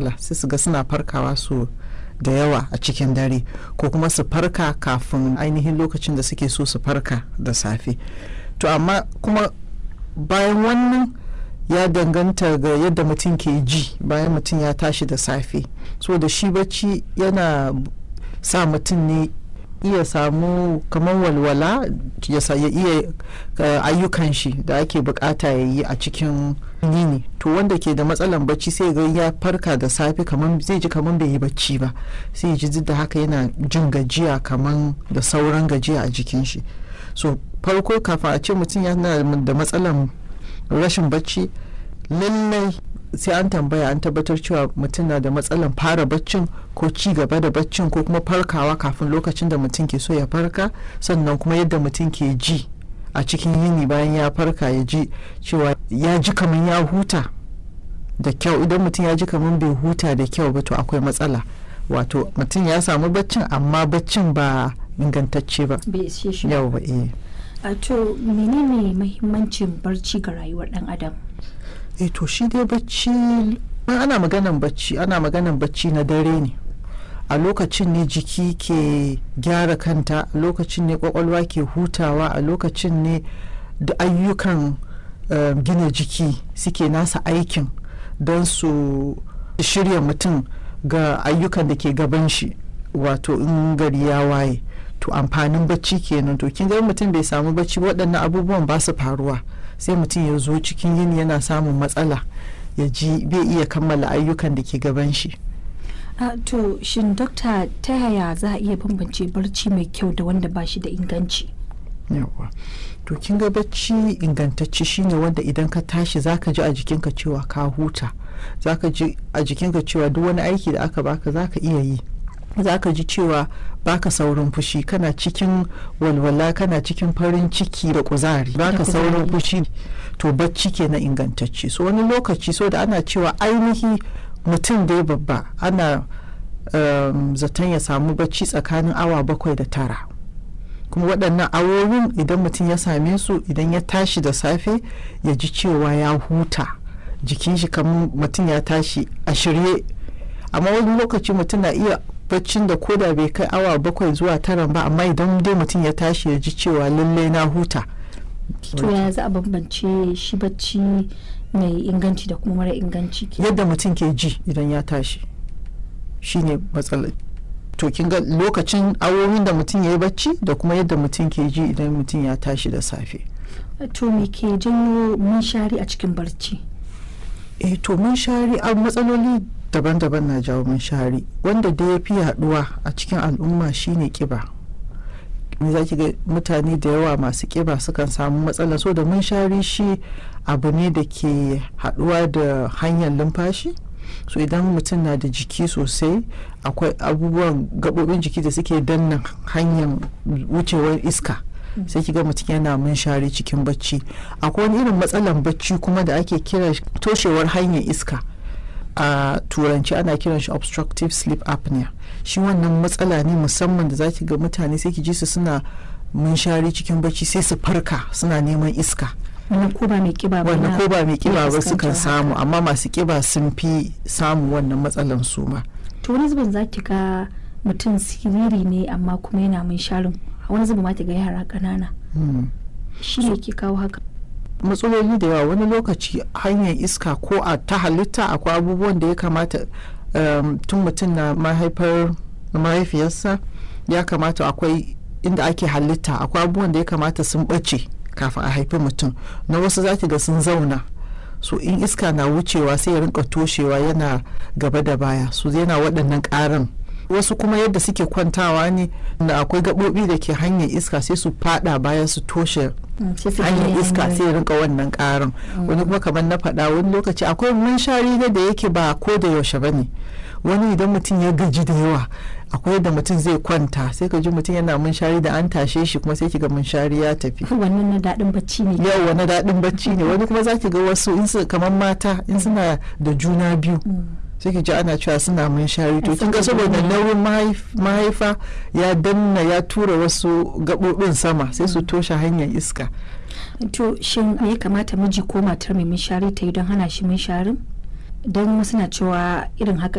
matsala sai su ga suna farkawa su da yawa a cikin dare ko kuma su farka kafin ainihin lokacin da suke so su farka da safe to amma kuma bayan wannan ya danganta ga yadda mutum ke ji bayan mutum ya tashi da safe so da shi bacci yana sa mutum ne iya samu kamar walwala ya iya ayyukan shi da ake bukata ya yi a cikin yini to wanda ke da matsalan bacci sai ga ya farka da safe kamar zai ji kamar bai yi bacci ba sai ji da haka yana jin gajiya kamar da sauran gajiya a jikin shi so farko kafin a ce mutum yana da matsalan rashin bacci lallai sai an tambaya an tabbatar cewa mutum na da matsalan fara baccin ko ci gaba da baccin ko kuma farkawa kafin lokacin da mutum ke so ya farka sannan kuma yadda mutum ke ji a cikin yini bayan ya farka ya ji cewa ya ji kamar ya huta da kyau idan mutum ya ji kamar bai huta da kyau ba to akwai matsala wato mutum ya samu baccin amma baccin ba ingantacce ba yau ba eh a to menene mahimmancin barci ga rayuwar dan adam eh to shi dai bacci ana maganan bacci ana maganan bacci na dare ne a lokacin ne jiki ke gyara kanta a lokacin ne kwakwalwa ke hutawa a lokacin ne da ayyukan uh, gina jiki suke nasa aikin don su shirya mutum ga ayyukan da ke gaban shi wato in gari ya waye to amfanin bacci kenan to kin ga mutum bai samu bacci waɗannan abubuwan ba su faruwa sai mutum ya zo cikin yini yana samun matsala ya ji bai iya kammala ayyukan da ke gaban shi Uh, to shin dokta ta yaya za a iya bambance barci mai kyau da wanda ba shi da inganci yawa to kin ga bacci ingantacce shine wanda idan ka tashi zaka ji a jikinka cewa ka huta zaka ji a jikinka cewa duk wani aiki da aka baka zaka iya yi zaka ji cewa baka saurin fushi kana cikin walwala kana cikin farin ciki da kuzari baka saurin fushi to bacci ke na ingantacce so wani lokaci so da ana cewa ainihi mutum dai babba ana um, zaton ya samu bacci tsakanin awa bakwai da tara kuma waɗannan awowin idan mutum ya same su idan ya tashi da safe ya ji cewa ya huta jikin shi kamar mutum ya tashi a shirye amma wani lokaci mutum na iya baccin da koda bai kai awa bakwai zuwa tara ba amma idan dai mutum ya tashi ya ji cewa lallai na huta to ya za a bambance shi bacci mai inganci da kuma mara inganci yadda mutum ke ji idan ya tashi shine matsalar to kin ga lokacin awowin da mutum ya yi bacci da kuma yadda mutum ke ji idan mutum ya tashi da safe to me ke janyo munshari a cikin barci eh to munshari a matsaloli daban-daban na jawo munshari wanda da ya fi yaduwa a cikin al'umma shine kiba me za ki ga mutane da yawa masu kiba sukan samu matsala so da munshari shi abu ne da ke haduwa da hanyar lumfashi so idan mutum na da jiki sosai akwai abubuwan gabobin jiki da suke danna hanyar wucewar iska sai kiga mutum yana munshari cikin bacci akwai wani irin matsalan bacci kuma da ake kira toshewar hanyar iska a turanci ana kiran shi obstructive sleep apnea shi wannan matsala ne musamman da za ki ga mutane sai ki ji su suna munshari cikin bacci sai su farka suna neman iska wannan ko ba mai kiba ba wannan ko ba mai kiba ba sukan samu amma masu kiba sun fi samu wannan matsalan su ma to wani zubin za ki ga mutum siriri ne amma kuma yana munsharin wani zubin ma ki ga yara ƙanana shi ne ke kawo haka matsaloli da yawa wani lokaci hanyar iska ko a ta halitta akwai abubuwan da ya kamata tun mutum na mahaifar mahaifiyarsa ya kamata akwai inda ake halitta akwai abubuwan da ya kamata sun ɓace kafin a haifi mutum na wasu zaki ga sun zauna so in iska na wucewa sai ya rinka toshewa yana gaba da baya so yana waɗannan ƙarin wasu kuma yadda suke kwantawa ne da akwai gaɓoɓi da ke hanyar iska sai su fada baya su toshe hanyar iska sai rinka wannan ƙarin wani kuma kamar na faɗa wani lokaci akwai munshari da yake ba ko da yaushe ba ne wani idan mutum ya gaji da yawa akwai yadda mutum zai kwanta sai ka ji mutum yana munshari da an tashe shi kuma sai kiga munshari ya tafi wannan na daɗin bacci ne yau na daɗin bacci ne wani kuma za ki ga wasu in su kamar mata in suna da juna biyu sai ki ji ana cewa suna munshari to kin ga saboda nauyin mahaifa ya danna ya tura wasu gaɓoɓin sama sai su toshe hanyar iska to shin ya kamata miji ko matar mai munshari ta yi don hana shi munsharin don wasu na cewa irin haka